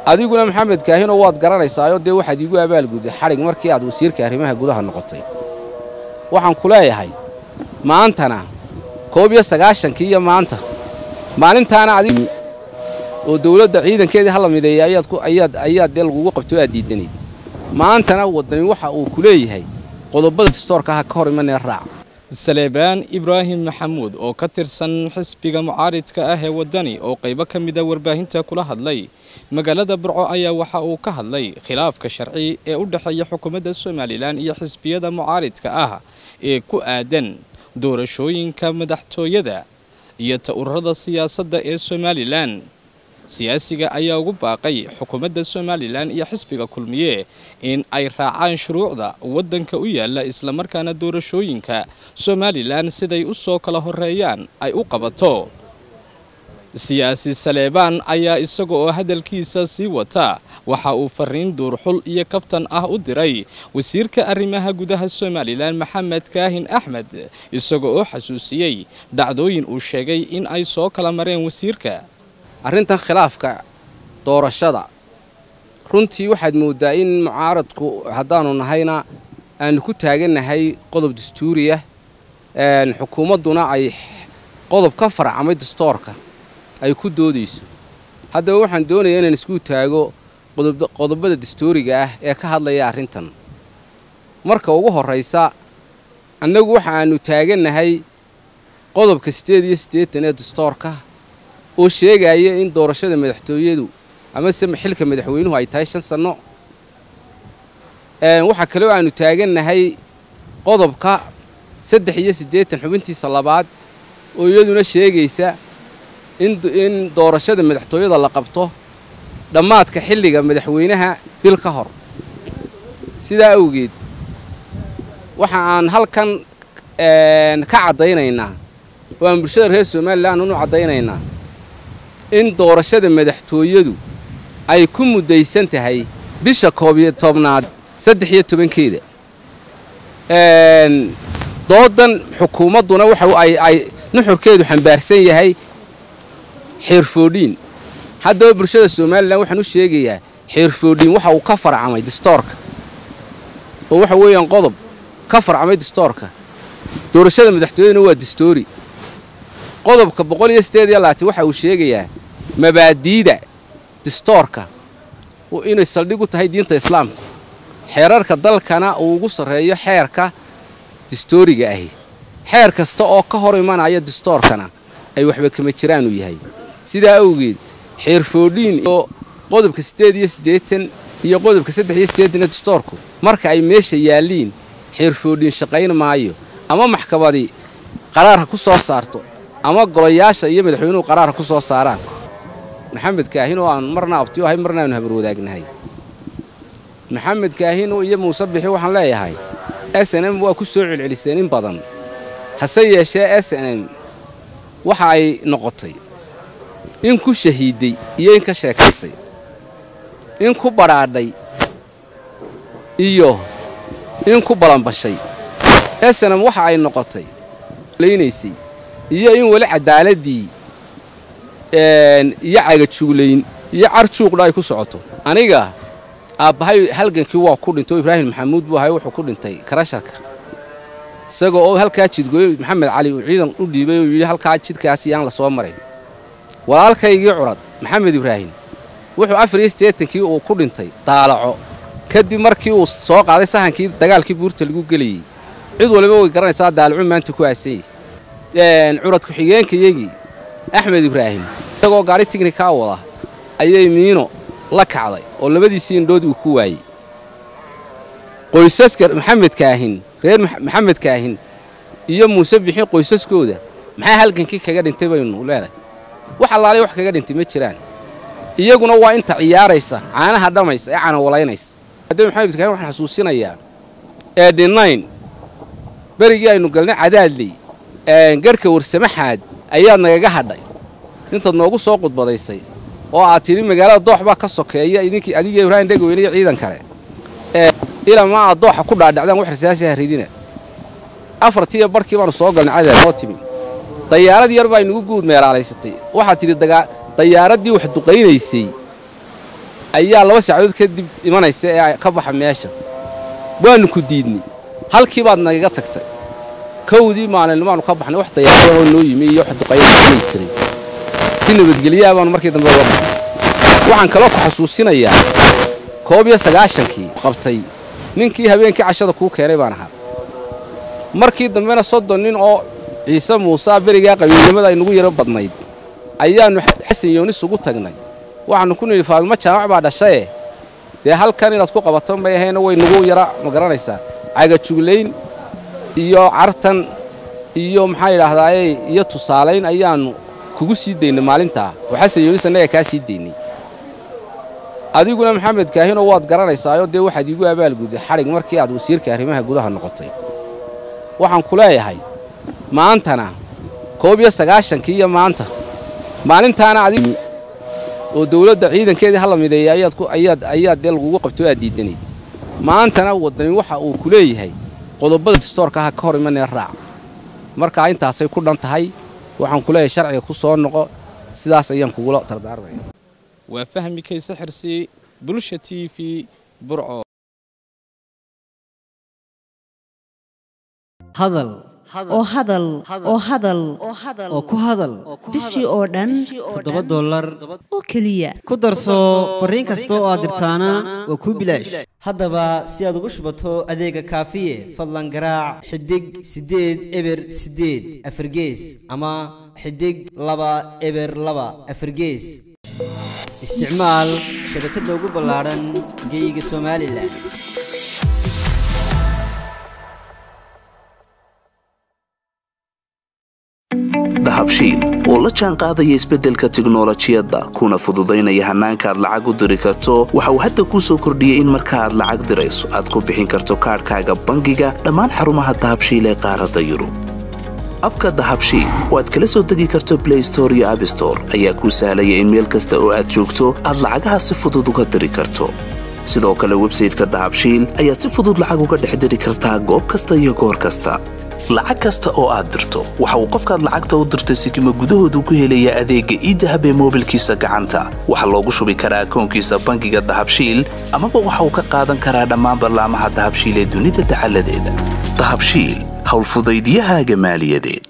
adiguna maxamed kaahinoo waad garanaysaayo dee waxaad iigu abaalgudday xadhig markii aad wasiirka arrimaha gudaha noqotay waxaan ku leeyahay maantana koob iyo sagaashankii iyo maanta maalintaana adig oo dawladda ciidankeedii hala mideeyay ayaad ku ayaad ayaad dee lagugu qabtay oo aad diidanayd maantana waddani waxa uu ku leeyahay qodobada dastoorka aha ka hor imanee raac saleebaan ibraahim maxamuud oo ka tirsan xisbiga mucaaridka ah ee waddani oo qaybo ka mida warbaahinta kula hadlay magaalada burco ayaa waxa uu ka hadlay khilaafka sharci ee u dhexeeya xukuumadda somalilan iyo xisbiyada mucaaridka ah ee ku aadan doorashooyinka madaxtooyada iyo ta'ururada siyaasadda ee somalilan siyaasiga ayaa ugu baaqay xukuumadda somalilan iyo xisbiga kulmiye in ay raacaan shuruucda waddanka u yaalla islamarkaana doorashooyinka somalilan siday u soo kala horreeyaan ay u qabato siyaasi saleebaan ayaa isaga oo hadalkiisa sii wata waxa uu fariin duurxul iyo kaftan ah u diray wasiirka arrimaha gudaha somalilan maxamed kaahin axmed isaga oo xasuusiyey dhacdooyin uu sheegay in ay soo kala mareen wasiirka arrintan khilaafka doorashada runtii waxaad mooddaa in mucaaradku haddaannu nahayna aannu ku taagannahay qodob dastuuriya xukuumadduna ay qodob ka farcamay dastoorka ay ku doodayso haddaba waxaan doonayaa inaan isku taago qodobada dastuuriga ah ee ka hadlaya arrintan marka ugu horraysa annagu waxa aannu taagannahay qodobka siddeed iyo siddeetan ee dastoorka oo sheegaya in doorashada madaxtooyadu amase xilka madaxweynuhu ay tahay shan sanno waxaa kaloo aannu taagannahay qodobka saddex iyo siddeetan xubintiisa labaad oo iyaduna sheegaysa in doorashada madaxtooyada la qabto dhammaadka xilliga madaxweynaha bil ka hor sidaa awgeed waxa aan halkan ka caddaynaynaa oo aan bulshada reer somalilan unu caddaynaynaa in doorashada madaxtooyadu ay ku muddaysan tahay bisha koob iyo tobnaad saddex iyo tobankeeda doodan xukuumadduna waxa ay nuxurkeedu xambaarsan yahay xeerfoodhiin haddaba bulshada somalilan waxaan u sheegayaa xeerfoodhiin waxa uu ka farcamay dastoorka oo waxa weeyaan qodob ka farcamay dastoorka doorashada madaxtooyaduna waa dastoori qodobka boqol iyo siddeed iyo labaatan waxa uu sheegayaa mabaadiida dastoorka inay saldhig u tahay diinta islaamka xeerarka dalkana uu ugu sarreeyo xeerka dastooriga ahi xeer kasta oo ka hor imanaya dastoorkana ay waxba kama jiraan uu yahay sidaa awgeed xeerfoodhiin iyo qodobka siddeed iyo siddeetan iyo qodobka saddex iyo siddeetan ee dastoorku marka ay meesha yaalliin xeerfoodhiin shaqayn maayo ama maxkamadii qaraarka ku soo saarto ama golayaasha iyo madaxweynuhu qaraarka ku soo saaraan maxamed kaahin oo aan marna abtiyo ahay marna aanu habar wadaagnahay maxamed kaahin iyo muuse bixi waxaan leeyahay s n m waa ku soo celceliseen in badan hase yeeshee s n m waxa ay noqotay in ku shahiidday iyo in ka sheekaysay in ku badhaadhay iyo in ku balanbashay s n m waxa ay noqotay laynaysay iyo in weli cadaaladii iyo cagajuuglayn iyo carjuuqdha ay ku socoto aniga aabbahay halgankii waa ku dhintay oo ibraahim maxamuud buu ahay wuxuu ku dhintay karasharka isagoo oo halkaa jidgooyo maxamed cali uu ciidan u dhiibay oo yidhi halkaa jidkaas yaan la soo maray walaalkaygii curad maxamed ibraahim wuxuu afar iyo siddeetankii uu ku dhintay daalaco kadib markii uu soo qaaday sahankii dagaalkii buurta lagu gelayey cid waliba way garanaysaa daalacu maanta ku aasanyey curad ku-xigeenkayagii axmed ibraahim isagoo gaari tignikaa wada ayay miino la kacday oo labadiisii indhood uu ku waayey qoysaska maxamed kaahin reer maxamed kaahin iyo muuse bixin qoysaskooda maxaa halgankii kaga dhintay baynu leenahay wax allaalay wax kaga dhintay ma jiraan iyaguna waa inta ciyaaraysa caanaha dhammaysa ee canawalaynaysa haddaba maxamed kaahin waxaan xasuusinayaa ee dhinnayn berigii aynu galnay cadaadley garhka warsamaxaad ayaad nagaga hadhay intaad noogu soo qudbadaysay oo aad tidhi magaalada doox baa ka sokeeya idinkii adiga ibraahim dhegaweyne iyo ciidan kale ilaa ma aad dooxa ku dhaadhacdaan wax rasaasi ha ridina afartiiyo barhkii baanu soo galnay cadaad noo timi dayaarad yar baa inugu guud meelaalaysatay waxaad tidhi dayaaradii wax duqaynaysay ayaa laba saacadood kadib imanaysa ee ka baxa meesha waannu ku diidnay halkii baad nagaga tagtay kowdii maalinnimaanu ka baxnay wax dayaarada oo noo yimi iyo wax duqayay jiray si nabadgelyaa baanu markii dambe uga baxnay waxaan kaloo ku xasuusinayaa koob iyo sagaashankii qabtay ninkii habeenkii cashada kuu keenay baan ahaa markii dambena soddon nin oo ciise muuse berigaa qabiilnimada ay nagu yaro badnayd ayaannu xasan yoonis ugu tagnay waxaannu ku nidhi faadimo jaamac baa dhashaye dee halkan inaad ku qabato may ahayna way nagu yara ma garanaysaa cagajuglayn iyo cartan iyo maxaa yidhaahdaaye iyo tusaalayn ayaannu kugu sii daynay maalintaa oo xasan yoonis annaga kaa sii daynay adiguna maxamed kaahinoo waad garanaysaayo dee waxaad iigu abaalgudday xadhig markii aad wasiirka arrimaha gudaha noqotay waxaan ku leeyahay maantana koob iyo sagaashankii iyo maanta maalintaana adig oo dawladda ciidankeedii hala mideeyay ayaad dee lagugu qabtay oo aad diidanayd maantana waddani waxa uu ku leeyahay qodobada distoorka aha ka hor imanee raac markaa intaasay ku dhan tahay waxaan ku leeyahay sharciga ku soo noqo sidaas ayaan kugula dardaarmaya waa fahmi kayse xirsi bulsha t v burco hadal oo hadal oo hadal oo ku hadal bishii oo dhan toddoba dollar oo keliya ku darso fariin kasta oo aad dirtaana waa kuu bilaash haddaba si aad ugu shubato adeega kaafiye fadlan garaac xidig siddeed eber siddeed afargees ama xidig laba eber laba afargees isticmaal shabakadda ugu ballaadhan geeyiga somalilan dahabshiil oo la jaan qaadaya isbeddelka tiknolojiyadda kuna fududaynaya hannaanka aad lacag u diri karto waxa uu hadda kuu soo kordhiyey in marka aad lacag dirayso aad ku bixin karto kaadhkaaga bangiga dhammaan xarumaha dahabshiil ee qaaradda yurub abka dahabshiil oo aad kala soo degi karto blay store iyo abstore ayaa kuu sahlaya in meel kasta oo aad joogto aad lacagaha si fudud uga diri karto sidoo kale websayteka dahabshiil ayaad si fudud lacag uga dhex diri kartaa goob kasta iyo goor kasta lacag kasta oo aad dirto waxa uu qofkaad lacagta u dirtay sikima gudahoodu ku helayaa adeegga iidahab ee moobilkiisa gacanta waxaa loogu shubi karaa akoonkiisa bangiga dahabshiil amaba waxa uu ka qaadan karaa dhammaan ballaamaha dahabshiil ee dunida dacaladeeda dahabshiil howlfudaydyahaaga maaliyadeed